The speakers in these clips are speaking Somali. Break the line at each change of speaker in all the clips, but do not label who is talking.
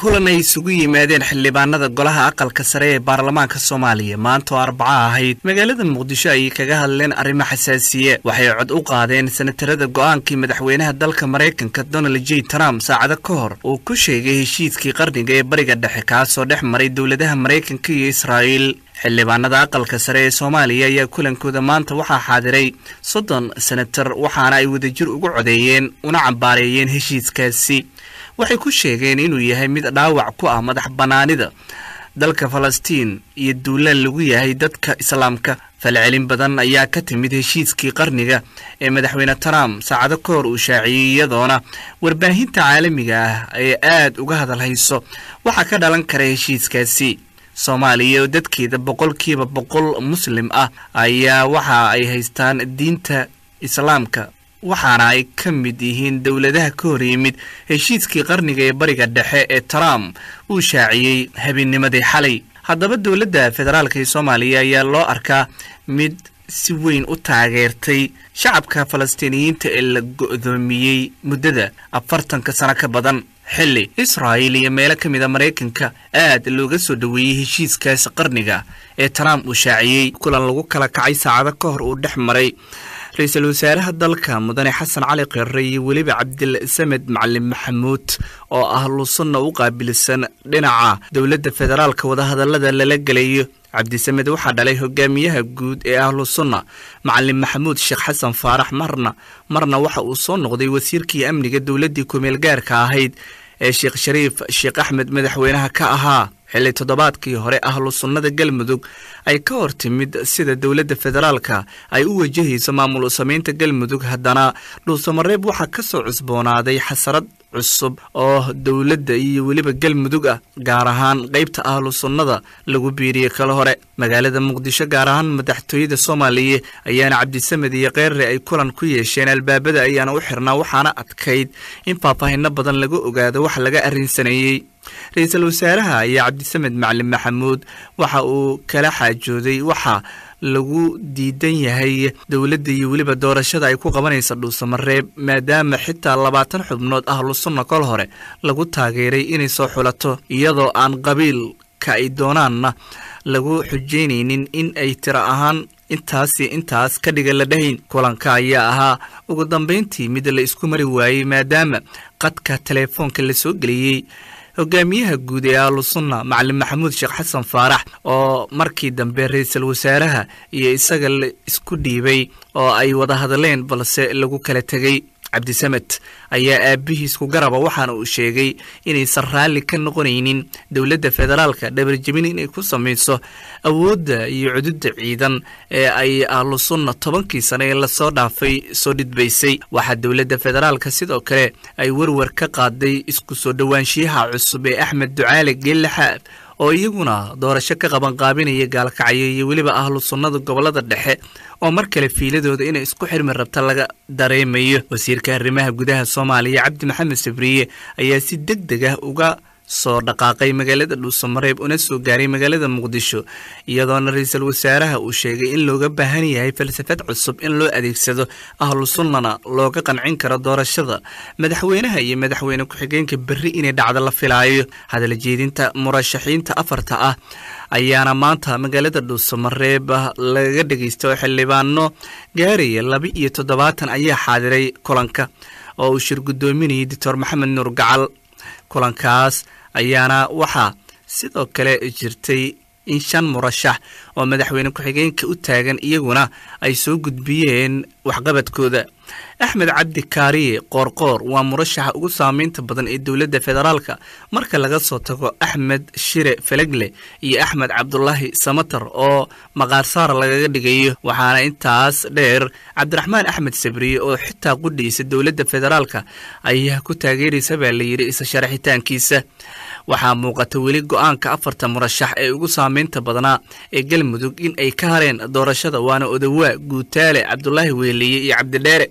kulan ay isugu yimaadeen xildhibaanada golaha aqalka sare ee baarlamaanka soomaaliya maanta oo arbaca ahayd magaalada muqdisho ayay kaga hadleen arrimo xasaasiye waxay cod u qaadeen senatarada go'aankii madaxweynaha dalka maraykanka donald j trump saacado ka hor uu ku sheegay heshiiskii qarniga ee bariga dhexe kaasoo dhex maray dowladaha maraykanka iyo israa'iil xildhibaanada aqalka sare ee soomaaliya ayaa kulankooda maanta waxaa xaadiray soddon senatar waxaana ay wadajir ugu codeeyeen una cambaareeyeen heshiiskaasi waxay ku sheegeen inuu yahay mid dhaawac ku ah madax bannaanida dalka falastiin iyo duulaan lagu yahay dadka islaamka falcelin badan ayaa ka timid heshiiskii qarniga ee madaxweyne trump saacado ka hor uu shaaciyey iyadoona warbaahinta caalamiga ah ay aad uga hadal hayso waxaa ka dhalan kara heshiiskaasi soomaaliya oo dadkeeda boqolkiiba boqol muslim ah ayaa waxa ay haystaan diinta islaamka waxaana ay ka mid yihiin dowladaha ka hor yimid heshiiskii qarniga ee bariga dhexe ee trump uu shaaciyey habeennimadii xalay haddaba dowladda federaalk ee soomaaliya ayaa loo arkaa mid si weyn u taageertay shacabka falastiiniyiinta ee la go'doomiyey muddada afartanka sano ka badan xilli israa'il iyo meelo ka mida maraykanka aad looga soo dhoweeyey heshiiskaas qarniga ee trump uu shaaciyey kulan lagu kala kacay saacado ka hor uu dhex maray ra-iisul wasaaraha dalka mudane xasan cali khirre iyo weliba cabdilsamed macalin maxamuud oo ah lusunna u qaabilsan dhinaca dowladda federaalka wadahadallada lala gelayo cabdisamed waxaa dhalay hogaamiyaha guud ee ahlu sunna macalin maxamuud sheekh xasan faarax marna marna waxa uu soo noqday wasiirkii amniga dowladdii kumeel gaarka ahayd ee sheekh shariif sheekh axmed madaxweynaha ka ahaa xilli toddobaadkii hore ahlu sunnada galmudug ay ka hor timid sida dowladda federaalka ay u wajahayso maamul samaynta galmudug haddana dhuusamareeb waxaa ka soo cusboonaaday xasarad cusub oo dowladda iyo weliba galmudug ah gaar ahaan qaybta ahlu sunnada lagu biiriyey kala hore magaalada muqdisho gaar ahaan madaxtooyada soomaaliya ayaana cabdisamed iyo keerre ay kulan ku yeesheen albaabada ayaana u xirnaa waxaana adkayd in faahfaahinno badan laga ogaado wax laga arrinsanayey ra-iisul wasaaraha ayaa cabdisamed macalin maxamuud waxa uu kala xaajooday waxa lagu diidan yahay dowladda iyo weliba doorashada ay ku qabanaysa dhuusamareeb maadaama xitaa labaatan xubnood ahlu sunna kol hore lagu taageeray inay soo xulato iyadoo aan qabiilka ay doonaanna lagu xujeynaynin in ay tiro ahaan intaasi intaas ka dhiga la dhahayn kulanka ayaa ahaa ugu dambayntii mid la isku mari waayey maadaama qadka teleefoonka la soo geliyey hogaamiyaha guud ee ahlu sunna macalin maxamuud sheekh xasan faarax oo markii dambe ra-iisul wasaaraha iyo isaga la isku dhiibay oo ay wada hadleen balse lagu kala tegey cabdisamed ayaa aabbihiis ku garaba waxaana uu sheegay inaysan raalli ka noqonaynin dowladda federaalka dhabarjebin inay ku samayso awoodda iyo cududda ciidan ee ay ahlu sunna tobankii sane ee lasoo dhaafay soo dhidbaysay waxaa dowladda federaalka sidoo kale ay werwer ka qaaday isku soo dhowaanshiyaha cusub ee axmed ducaale geellaxaab oo iyaguna doorasho ka qabanqaabinaya gaalkacyo iyo weliba ahlu sunnada gobollada dhexe oo mar kale fiiladooda inay isku xirmi rabta laga dareemayo wasiirka arrimaha gudaha soomaaliya cabdi maxamed sabriye ayaa si deg deg ah uga soo dhaqaaqay magaalada dhuusamareeb una soo gaaray magaalada muqdisho iyadoona ra-iisul wasaaraha uu sheegay in looga baahan yahay falsafad cusub in loo adeegsado ahlu sunnana looga qancin karo doorashada madaxweynaha iyo madaxweyne ku-xigeenka berri inay dhacdo la filaayo hadal jeedinta murashaxiinta afarta ah ayaana maanta magaalada dhuusamareeb laga dhegeysta oo xildhibaano gaaraya laba iyo toddobaatan ayaa xaadiray kulanka oo uu shir guddoominayay doctor maxamed nuur gacal kulankaas ayaana waxaa sidoo kale jirtay in shan murashax oo madaxweyne ku-xigeenka u taagan iyaguna ay soo gudbiyeen waxqabadkooda axmed cabdi kaariye qoorqoor waa murashaxa ugu saameynta badan ee dowladda federaalka marka laga soo tago axmed shire felegle iyo axmed cabdulaahi samatar oo maqaarsaar lagaga dhigayo waxaana intaas dheer cabdiraxmaan axmed sabriye oo xitaa qudhiisa dowladda federaalka ayaa ku taageeraysa baa la yidhi isa sharaxitaankiisa waxaa muuqata weli go-aanka afarta murashax ee ugu saameynta badnaa ee galmudug in ay ka hareen doorashada waana odawaa guutaale cabdulaahi weeliye iyo cabdidheere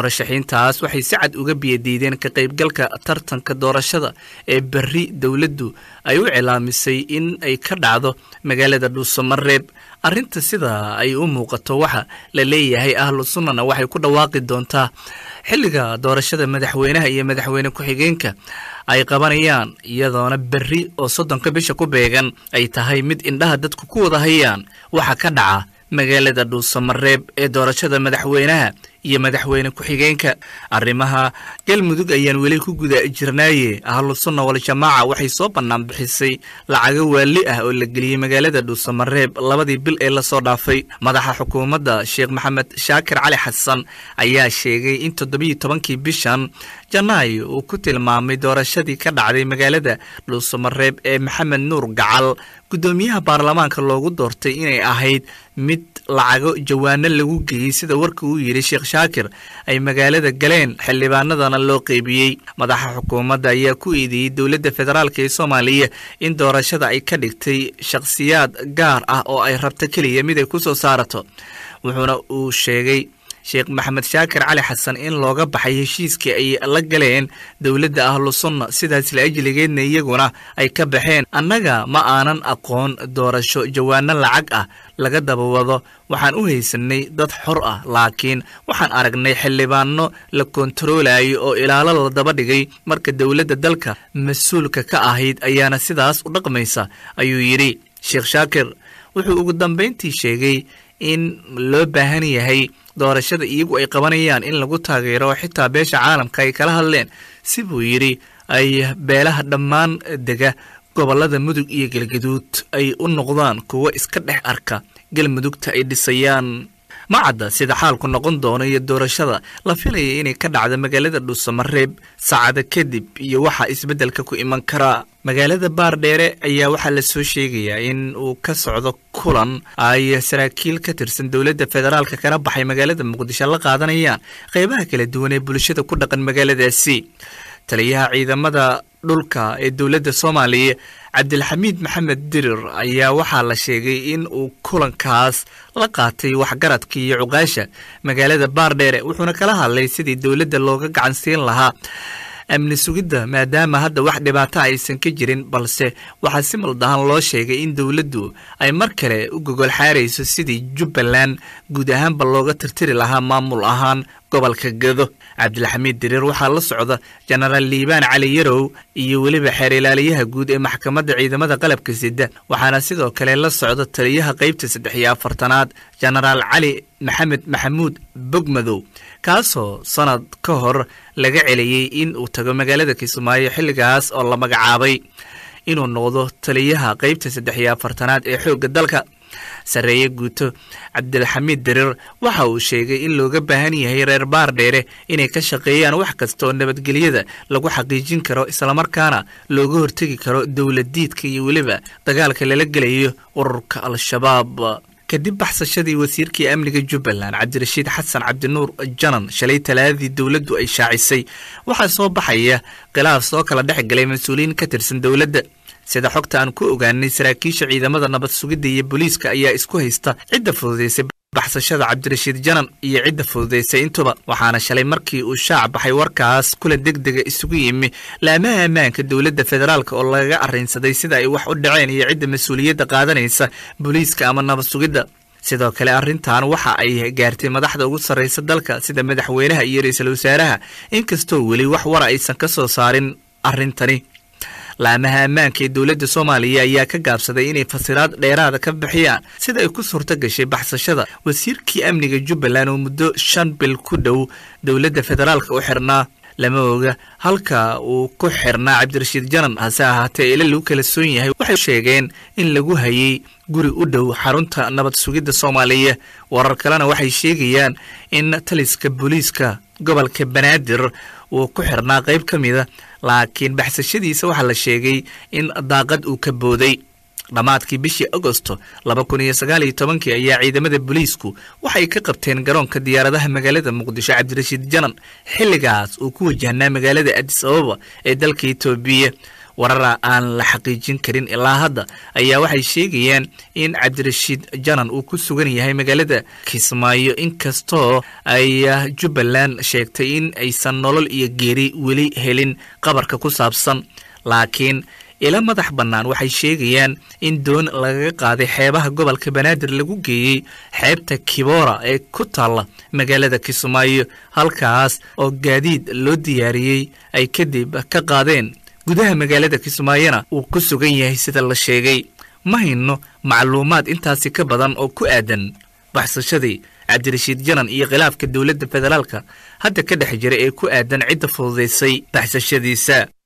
murashaxiintaas waxay si cad uga biyadiideen ka qaybgalka tartanka doorashada ee berri dowladdu ay u cilaamisay in ay ka dhacdo magaalada dhuusamareeb arrinta sida ay u muuqato waxa la leeyahay ahlu sunnana waxay ku dhawaaqi doontaa xilliga doorashada madaxweynaha iyo madaxweyne ku-xigeenka ay qabanayaan iyadoona berri oo soddonka bisha ku beegan ay tahay mid indhaha dadku ku wada hayaan waxa ka dhaca magaalada dhuusamareeb ee doorashada madaxweynaha iyo madaxweyne ku-xigeenka arrimaha galmudug ayaan weli ku guda jirnaaye ahlu sunna waljamaaca waxay soo bannaan bixisay lacago waali ah oo la geliyey magaalada dhuusamareeb labadii bil ee lasoo dhaafay madaxa xukuumadda sheekh maxamed shaakir cali xasan ayaa sheegay in toddobiyo tobankii bishan janaayo uu ku tilmaamay doorashadii ka dhacday magaalada dhuusamareeb ee maxamed nuur gacal guddoomiyaha baarlamaanka loogu doortay inay ahayd mid lacago jawaano lagu geeyey sida warka uu yidhi sheekh shaakir ay magaalada galeen xildhibaanadana loo qeybiyey madaxa xukuumadda ayaa ku eedeeyey dowladda federaalk ee soomaaliya in doorashada ay ka dhigtay shakhsiyaad gaar ah oo ay rabto keliya mid ay ku soo saarato wuxuuna uu sheegay sheekh maxamed shaakir cali xasan in looga baxay heshiiskii ay la galeen dowladda ahlu sunna sidaas la ajligeedna iyaguna ay ka baxeen annaga ma aanan aqoon doorasho jawaano lacag ah laga daba wado waxaan u haysanay dad xor ah laakiin waxaan aragnay xildhibaano la kontaroolayo oo ilaalo la daba dhigay marka dowladda dalka mas-uulka ka ahayd ayaana sidaas u dhaqmaysa ayuu yidhi sheekh shaakir wuxuu ugu dambayntii sheegay in loo baahan yahay doorashada iyagu ay qabanayaan in lagu taageero xitaa beesha caalamka ay kala hadleen si buu yidhi ay beelaha dhammaan dega gobollada mudug iyo galgaduud ay u noqdaan kuwo iska dhex arka galmudugta ay dhisayaan ma cadda sida xaalku noqon doono iyo doorashada la filaya inay ka dhacdo magaalada dhuusamareeb saacada kadib iyo waxaa isbeddelka ku iman karaa magaalada baardheere ayaa waxaa la soo sheegayaa in uu ka socdo kulan ay saraakiil ka tirsan dowladda federaalka kana baxay magaalada muqdisho la qaadanayaan qeybaha kala duwan ee bulshada ku dhaqan magaaladaasi taliyaha ciidamada dhulka ee dowladda soomaaliya cabdilxamiid maxamed dirir ayaa waxaa la sheegay in uu kulankaas la qaatay waxgaradka iyo cuqaasha magaalada baardheere wuxuuna kala hadlay sidii dowladda looga gacansiin lahaa amni sugidda maadaama hadda wax dhibaato aysan ka jirin balse waxaa si maldahan loo sheegay in dowladdu ay mar kale u gogol xaarayso sidii jubbaland guud ahaanba looga tirtiri lahaa maamul ahaan gobolka gedo cabdilxamiid diriir waxaa la socda jenaraal liibaan cali yarow iyo weliba xeer ilaaliyaha guud ee maxkamadda ciidamada qalabka sida waxaana sidoo kale la socda taliyaha qeybta saddex iyo afartanaad jenaraal cali maxamed maxamuud bogmadow kaasoo sanad ka hor laga celiyey in uu tago magaalada kismaayo xilligaas oo la magacaabay inuu noqdo taliyaha qeybta saddex iyo afartanaad ee xoogga dalka sarreeye guuto cabdilxamiid diriir waxa uu sheegay in looga baahan yahay reer baardheere inay ka shaqeeyaan wax kasta oo nabadgelyada lagu xaqiijin karo islamarkaana looga hortegi karo dowladiidka iyo weliba dagaalka lala gelayo ururka al-shabaab kadib baxsashadii wasiirkii amniga jubbaland cabdirashiid xasan cabdinuur janan shalay talaadadii dowladdu ay shaacisay waxaa soo baxaya khilaaf soo kala dhex galay mas-uuliyiin ka tirsan dowladda sida xogta aan ku ogaanay saraakiisha ciidamada nabad sugidda iyo booliiska ayaa isku haysta cidda fududaysay baxsashada cabdirashiid janan iyo cidda fududaysay intuba waxaana shalay markii uu shaac baxay warkaas kula deg dega isugu yimi laamaha ammaanka dowladda federaalk oo lagaga arrinsaday sida ay wax u dhaceen iyo cidda mas-uuliyadda qaadanaysa booliiska ama nabad sugidda sidoo kale arrintan waxa ay gaartay madaxda ugu sarraysa dalka sida madaxweynaha iyo ra-iisul wasaaraha inkastoo weli wax wara aysan ka soo saarin arrintani laamaha ammaanka ee dowladda soomaaliya ayaa ka gaabsaday inay fasiraad dheeraada ka bixiyaan sida ay ku suurto gashay baxsashada wasiirkii amniga jubbaland oo muddo shan bil ku dhow dowladda federaalka u xirnaa lama oga halka uu ku xirnaa cabdirashiid janan hase ahaatee ila lagu kala soon yahay waxay sheegeen in lagu hayay guri u dhow xarunta nabad sugidda soomaaliya warar kalena waxay sheegayaan in taliska booliiska gobolka banaadir uu ku xirnaa qayb ka mida laakiin baxsashadiisa waxaa la sheegay in daaqad uu ka booday dhammaadkii bishii agosto laba kun iyo sagaal iyo tobankii ayaa ciidamada booliisku waxay ka qabteen garoonka diyaaradaha magaalada muqdisho cabdirashiid janan xilligaas uu ku wajahnaa magaalada adis ababa ee dalka etoobiya warara aan la xaqiijin karin ilaa hadda ayaa waxay sheegayaan in cabdirashiid janan uu ku sugan yahay magaalada kismaayo inkastoo ay jubbaland sheegtay in aysan nolol iyo geeri weli helin qabarka ku saabsan laakiin ila madax bannaan waxay sheegayaan in doon lagaga qaaday xeebaha gobolka banaadir lagu geeyey xeebta kibora ee ku taalla magaalada kismaayo halkaas oo gaadiid loo diyaariyey ay kadib ka qaadeen gudaha magaalada kismaayona uu ku sugan yahay sida la sheegay ma hayno macluumaad intaasi ka badan oo ku aadan baxsashadii cabdirashiid janan iyo khilaafka dowladda federaalka hadda ka dhex jira ee ku aadan cidda fududaysay baxsashadiisa